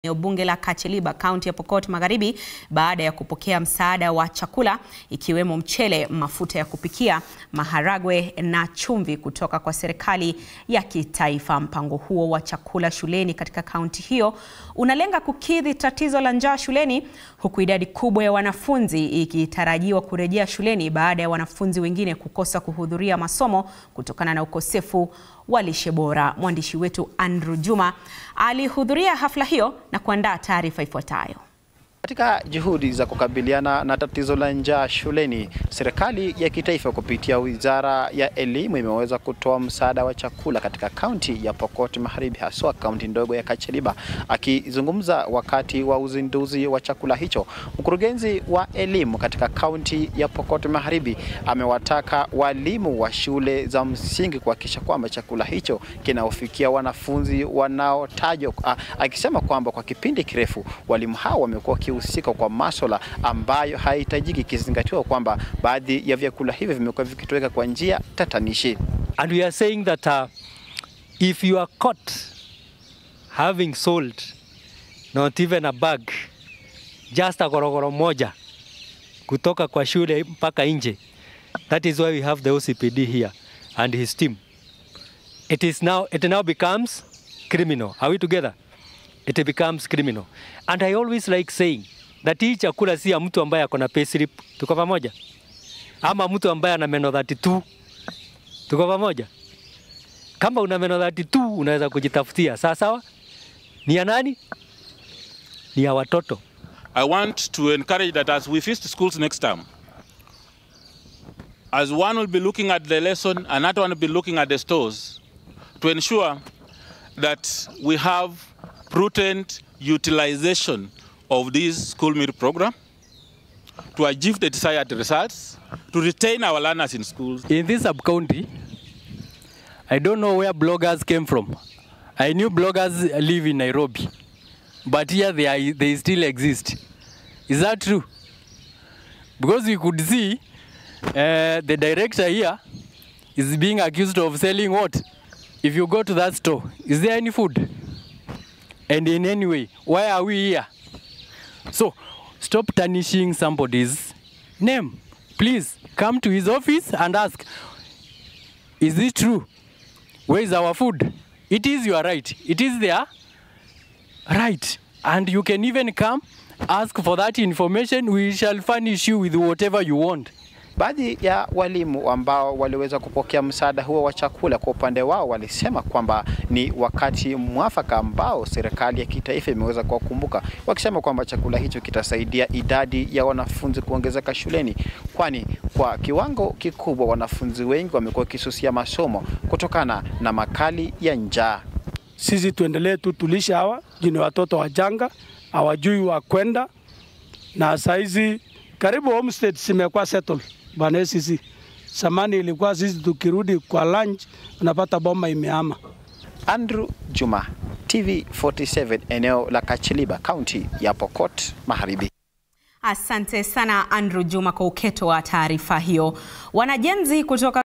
eneo bunge la Kacheliba, kaunti ya Pokot Magharibi baada ya kupokea msaada wa chakula ikiwemo mchele, mafuta ya kupikia, maharagwe na chumvi kutoka kwa serikali ya kitaifa. Mpango huo wa chakula shuleni katika kaunti hiyo unalenga kukidhi tatizo la njaa shuleni huku idadi kubwa ya wanafunzi ikitarajiwa kurejea shuleni baada ya wanafunzi wengine kukosa kuhudhuria masomo kutokana na ukosefu wa lishe bora. Mwandishi wetu Andrew Juma alihudhuria hafla hiyo na kuandaa taarifa ifuatayo. Katika juhudi za kukabiliana na tatizo la njaa shuleni, serikali ya kitaifa kupitia Wizara ya Elimu imeweza kutoa msaada wa chakula katika kaunti ya Pokot Magharibi, haswa kaunti ndogo ya Kacheliba. Akizungumza wakati wa uzinduzi wa chakula hicho, mkurugenzi wa elimu katika kaunti ya Pokot Magharibi amewataka walimu wa shule za msingi kuhakikisha kwamba chakula hicho kinaofikia wanafunzi wanaotajwa, akisema kwamba kwa kipindi kirefu walimu hao wamekuwa husika kwa masuala ambayo haihitajiki, ikizingatiwa kwamba baadhi ya vyakula hivyo vimekuwa vikitoweka kwa njia tatanishi. And we are saying that uh, if you are caught having sold not even a bag just a gorogoro moja kutoka kwa shule mpaka nje, that is why we have the OCPD here and his team. It is now, it now becomes criminal. Are we together? It becomes criminal. And I always like saying that hii chakula si ya mtu ambaye ako na payslip. Tuko pamoja? Ama mtu ambaye ana meno 32. Tuko pamoja? Kama una meno 32 unaweza kujitafutia. Sawa sawa? Ni ya nani? Ni ya watoto. I want to encourage that as we visit schools next time, as one will be looking at the lesson, another one will be looking at the stores, to ensure that we have prudent utilization of this school meal program to achieve the desired results, to retain our learners in schools. In this sub-county, I don't know where bloggers came from. I knew bloggers live in Nairobi, but here they, are, they still exist. Is that true? Because we could see uh, the director here is being accused of selling what? If you go to that store, is there any food? And in any way, why are we here? So stop tarnishing somebody's name. Please come to his office and ask, is it true? Where is our food? It is your right. It is their right. And you can even come, ask for that information. We shall furnish you with whatever you want. Baadhi ya walimu ambao waliweza kupokea msaada huo wa chakula kwa upande wao walisema kwamba ni wakati mwafaka ambao serikali ya kitaifa imeweza kuwakumbuka, wakisema kwamba chakula hicho kitasaidia idadi ya wanafunzi kuongezeka shuleni, kwani kwa kiwango kikubwa wanafunzi wengi wamekuwa wakisusia masomo kutokana na makali ya njaa. Sisi tuendelee tu tulisha hawa jini watoto wachanga hawajui wa kwenda, na saizi karibu homestead zimekuwa settle bana. Sisi samani ilikuwa sisi tukirudi kwa lunch unapata bomba imehama. Andrew Juma, TV 47, eneo la Kacheliba, kaunti ya Pokot Magharibi. Asante sana Andrew Juma kwa uketo wa taarifa hiyo. Wanajenzi kutoka